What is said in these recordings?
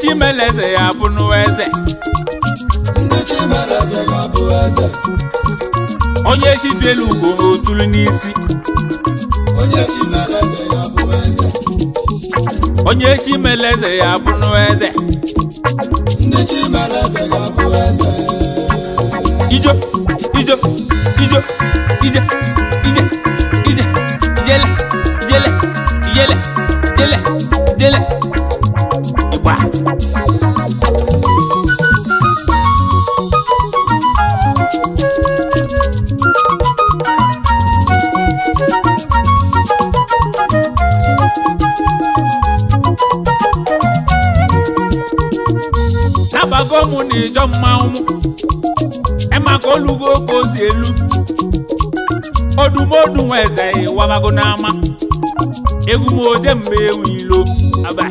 chimeleze ya bụ n'eze ndị chimeleze ga-abụ eze onye chibielu ugo otulu n'isi onye chimeleze ga-abụ eze onye chimeleze ya bụ n'eze ndị chimeleze ga-abụ eze ijo ijo ijo ije ije ije ijele ijele ijele ijele ijele ịgba nabago mụ na ịjọ mmanwụ emaka olugo ka o si elu odumodu nwa eze ịwabago n'ama egwu m oje mgbe ewu ilo aba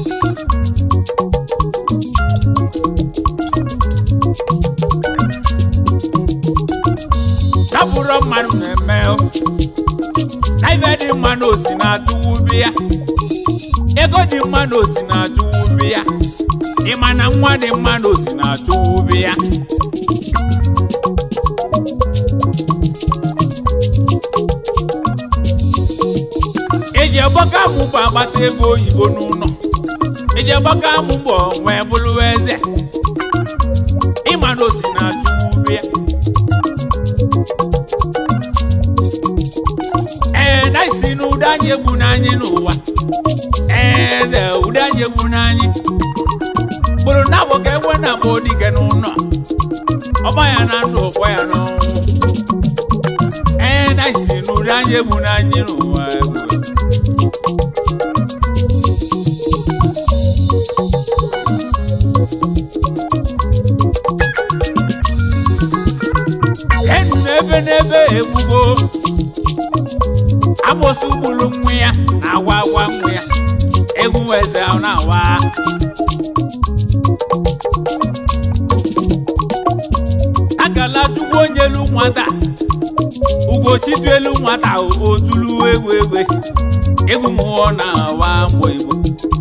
tapụrụ mmadụ na-eme o. na ibe dị mma na osi na-atụwu ubi ya ego dị mma na osi na-atụwu ubi ya ịma na nwa dị mma na osi na-atụwu ubi ya eji agbaka amụ bụ agbata ebe oyibo n'ụlọ eji agbaka amụ bụ wee bụrụ eze ịma na osi na-achụ ube ya ee na isi na ụda anyị egbu n'anyị n'ụwa eze ụda anyị egbu n'anyị kpụrụ na abụ ka enwe na abụ dike n'ụlọ ọgba ya na ndụ ọkwa ya n'ọnwụ ee na isi na ụda anyị egbu n'anyị n'ụwa egwu enu n'ebe n'ebe egbugo abụsị gburu nwa ya na-awa awa nwa ya egwu eze ahụ na-awa akala chukwu onye elu nwata ugochitu elu nwata otulu egwu egbe egwu mmụọ na-awa mgbọ igbo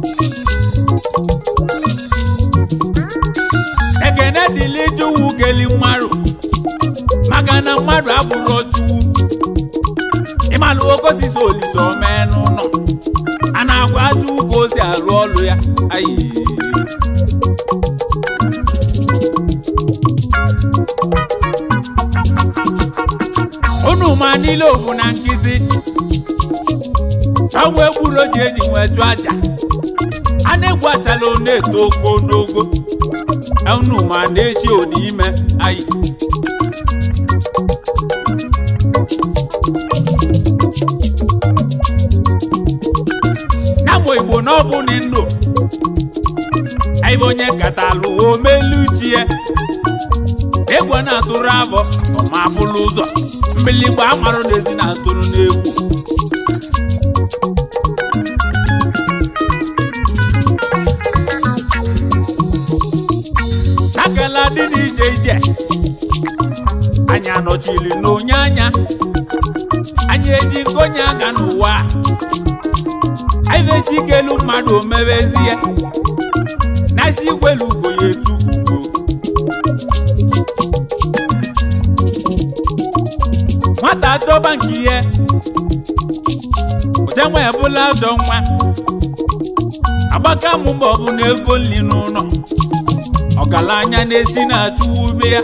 ekene dịlị chukwu keli mmadụ maka na mmadụ abụrụ chukwu ịmalụ okosisi olise omee n'ụlọ a na-agwa chukwu ka o si arụ ọrụ ya ayi unu ma niile ogwu na nkịtị ọgwụ egburo ji eji nwee chụọ aja a na-egwu achala ọ na-eto ogo n'ogo unu ma na-echi ime ayi na-amụ igbo na ọ bụ ni ndụ aibe onye katalụ omeluchie egwu a na-atụrụ abọ ọma bụrụ ụzọ mbiligbo amarụ n'ezi na-atụrụ n'egwu akala dị n'ije ije anyị anọchili n'onye anya anyị eji nkonye aga n'ụwa anyị na-echi ikelu mmadụ omebezie na isi igwelu ugo ya etu ugo nwata dọba nke ihe ụja nwa ebula ajọ nwa agbaka mụ mba ọ bụ na ego nri n'ụlọ ọgaranya na-esi na-achụ ube ya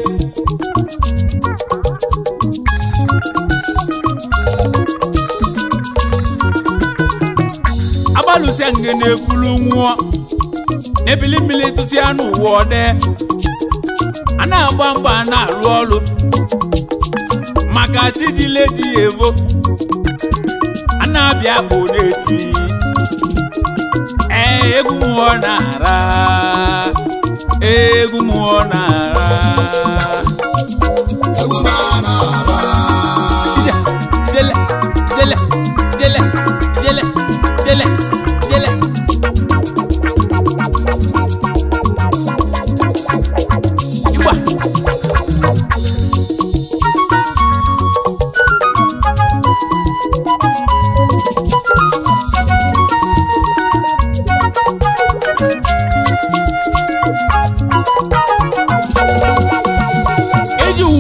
agbalụsịa nge na-ekwulu nwụọ n'ebili mmiri tụsịa n'ụwa ọdẹ a na-agba mgba a na-alụ ọrụ maka chijileji evo a na-abịa bụ na-eti ee egwu mmụọ na-ara egwu mmụọ na-ara egwu ma na-ara ije ijele ijele ijele ijele ijele ijele igba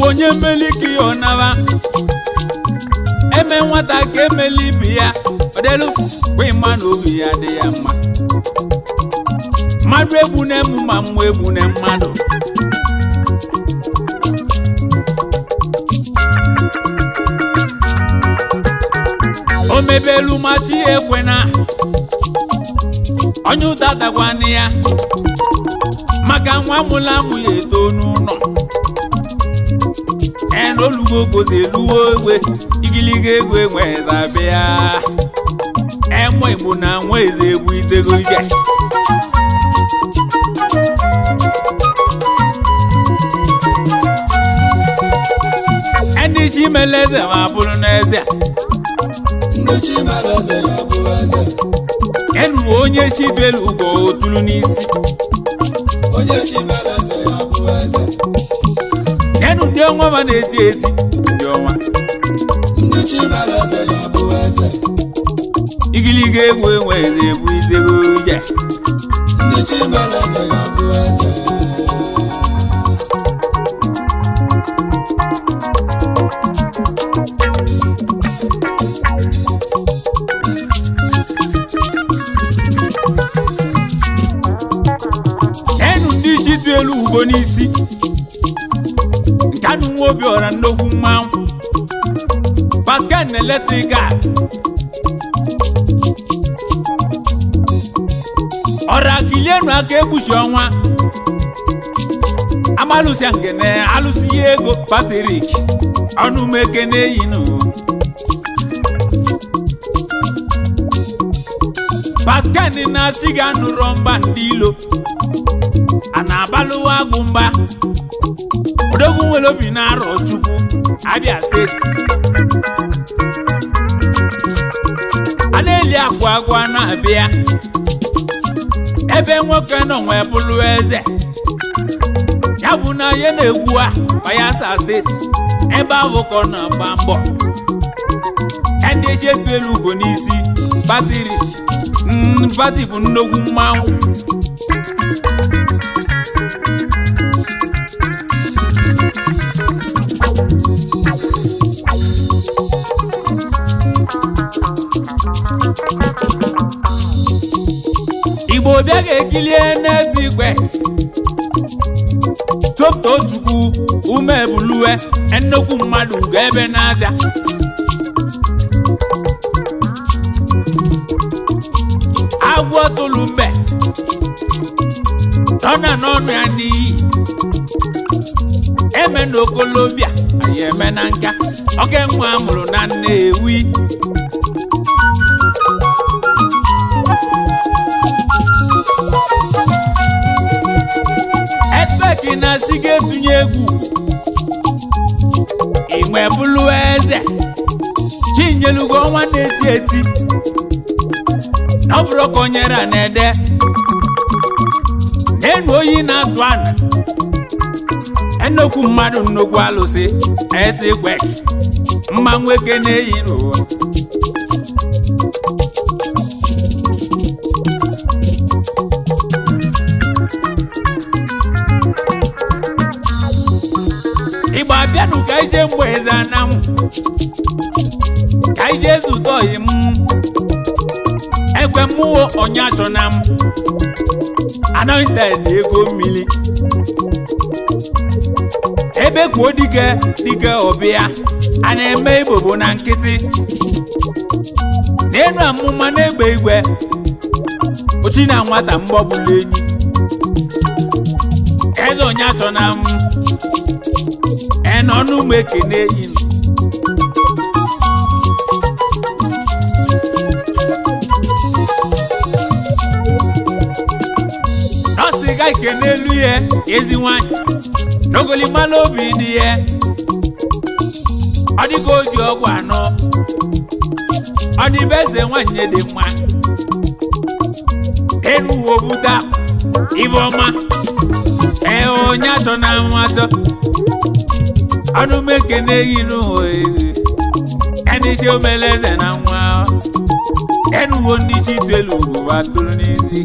onye mmeli ka ya ọnaba eme nwata ka emeli ibi ya ọdelu kwa ịma na obi ya dị ya mma mmadụ egbu na-emu ma mmụọ egbu na mmadụ o mebelu machi ekwe na onye ụta dakwana ya maka nwa mụla amụ ya eto n'ụlọ en olugo gozi eluwo egwe igiliga egwe nwezabịa enwe igbo na nwa eze egwu itego ike ndị chi mele eze ma bụrụ n'eze ndị chi mere eze ga-abụ eze enu onye chi belu ugo otulu n'isi onye chi mere eze ga-abụ eze enu ndị ọnwa ma na-eti eti ndị ọnwa ndị chi mere eze ga-abụ eze igiliga egwu enwe eze egwu itego ike ndị chi mere eze ga-abụ eze enu ndị chi dị elu ugbo n'isi nke anụ nwa obi ọra nnukwu mmanwụ pascal na eletrikal ọra kilienu aka egbuchi ọnwa amalụsịa ngene alụsị ya ego patrik ọnụmeke na-eyi n'ụwa pascal na-asị ga nụrụ mba ndị ilo a na-abalụwa agụ mba odogwu nwere obi na-arọ chukwu abia steeti a na-eli akwa agwa na-abịa ebe nwoke nọ nwee bụrụ eze ya bụ na ya na-egwu a bayelsa steeti ebe ahụ ka ọ na-agba mbọ ndị echetu elu ugo n'isi batiri mm, pati bụ nnukwu mmanwụ igbo bịa ga-ekilie n'ezi igwe topto chukwu ume ebuluwe nnukwu mmadụ ugo ebe n'aja agwọ tụlụ mbe tọna n'ọnụ ya n'iyi eme na okolobịa anyị eme na nka oke nwa amụrụ na nnewi ekpeki na si ga-etunye egwu inwe bụlụ eze chinyelugo ọnwa na-eti eti na ọ bụrụ ka o nyere a na-ede n'enu oyi na-atụ ana ennukwu mmadụ nnukwu alụsị eti gwe mma nwoke na-eyi n'ụwa igbo abịanụ ka ije mgbe eze anam ka ije zụta oyi m ekwe mmụọ onye achọna m anointed ego mmiri ebe kwuo dike dike ọbịa a na-eme ibobo na nkịtị n'elu amụma na-egbe igwe ochi na nwata mgbọbụla enyi eze onye achọna m ena ọnụ ụmụ ekene yi nọọsị ga ike n'elu ya ezi nwanyị n'ogolimala obi dị ya ọ dịka o ji ọgwụ anọ ọ dịbe eze nwanyị dị mma enu uwe obuta ibe ọma ee onye achọ na nwa achọ ọnụ m ekene yi n'ụwa eghe ẹni ṣe ó mẹlẹsẹ na nwa ẹnu wo ní ṣí tẹlu kò bá tóró ní sí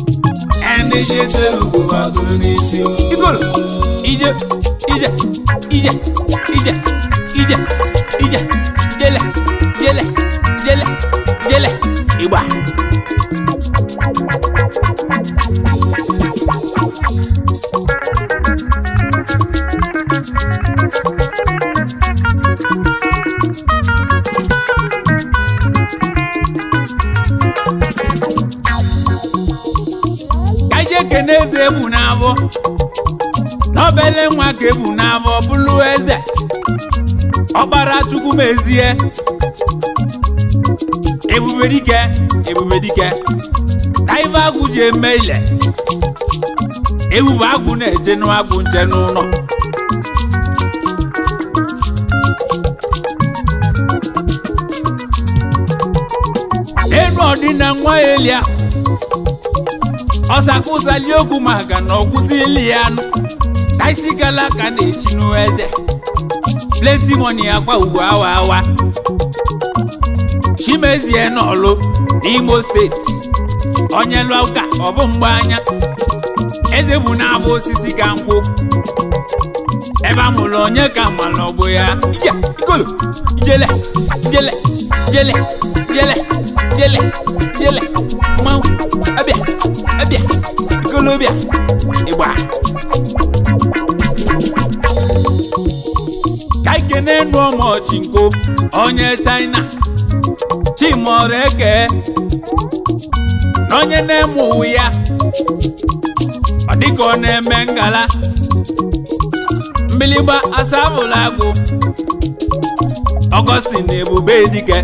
ẹni ṣe tẹlu kò bá tóró ní sí o. igolo ije ije ije ije ije ije jele jele jele jele ịgba ka ije kene eze ebu n'abọ n'obele nwa ka ebu n'abọ bụrụ eze ọkpara chukwu mezie ebube dike ebube dike na ife agwụ ji eme ile ebube agwụ na-eje n'agwụ nche n'ụlọ enu ọdịna nwa elia ọsakụsali okwu maka na ọgwụsili ya nụ ka isi gala ka na-esi n'eze plenty money akwa ugbo awa awa chimezie n'ọlụ n'imo steeti onye lụọ ụka ọbụ mgbe anya eze bụ na-abụ osisi ka nkwụ ebe a mụrụ onye ka mmalụ ọgbụ ya ije ikolo ijele ijele ijele ijele ijele ijele mmanwụ abịa abịa ikolobịa ịgba ka ikene nụ ọmọchinko onye china chimọrọ eke na onye na-eme uwe ya ọ dịka ọ na-eme ngala mbiligba asabụla agụ ọgọstin ebube dike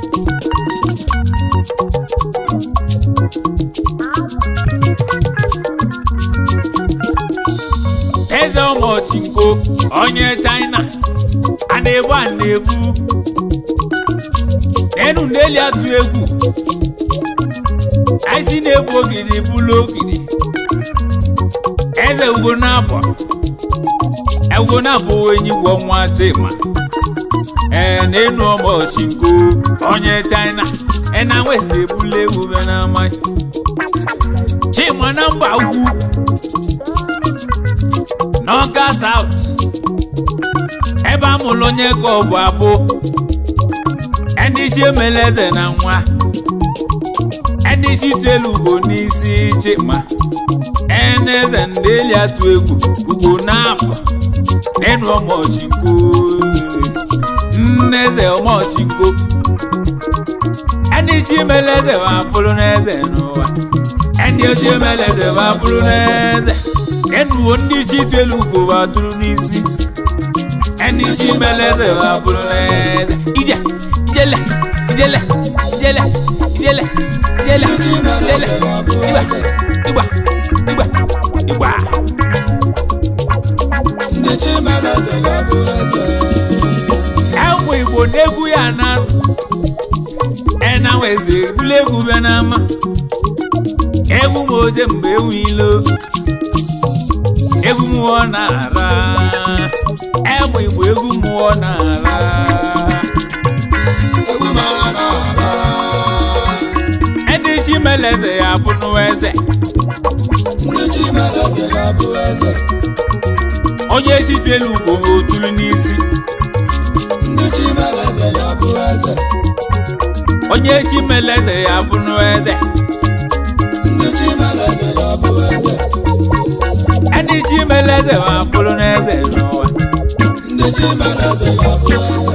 eze ọmọchinko onye china a na-egbu a na-egbu n'enu n'eli atụ egwu aisi na-egbu ogiri bụlụ ogiri eze ugo na-abọ ugo na-abụ enyi gwọ nwa chima ee n'enu ọmọchinko onye china ena nwezi ebula egwu be na amaghị chima na mba ugwu n'ọka saut ebe a mụrụ onye ka ọ bụ abụ ndị isi emela eze na nwa ndị isi telu ugo n'isi chima ene eze ndị eli atụ egwu ugo na-apụ n'enu ọmọchinko nne eze ọmọchinko ndị isi emela eze ma bụrụ n'eze n'ụwa ndị ochie emela eze ma bụrụ n'eze enuwo ndị chi telu ugo ma tụrụ n'isi ndị chi meleze ma bụrụ n'eze ije ijele ijele ijele ijele ijele ijele ịgba ịgba ịgba ịgba ndị chimeleze ga-abụ eze enwe igbo n'egwu ya na ena weze ebule egwu bịa n'ama egwu m oje mgbe ewu ilo egwu mmụọ na-ara egbe igbo egwu mmụọ na-ara egwu mara n'ala ndị chi meleze ya bụrụ eze ndị chimeleze ga-abụ eze onye sitelu ugbo ha otulu n'isi ndị chimeleze ga-abụ eze onye chi meleze ya bụrụ eze ndị chimeleze ga-abụ eze ndị chi meleze ma bụrụ n'eze n'ụwa ndị chimeleze ga-abụ eze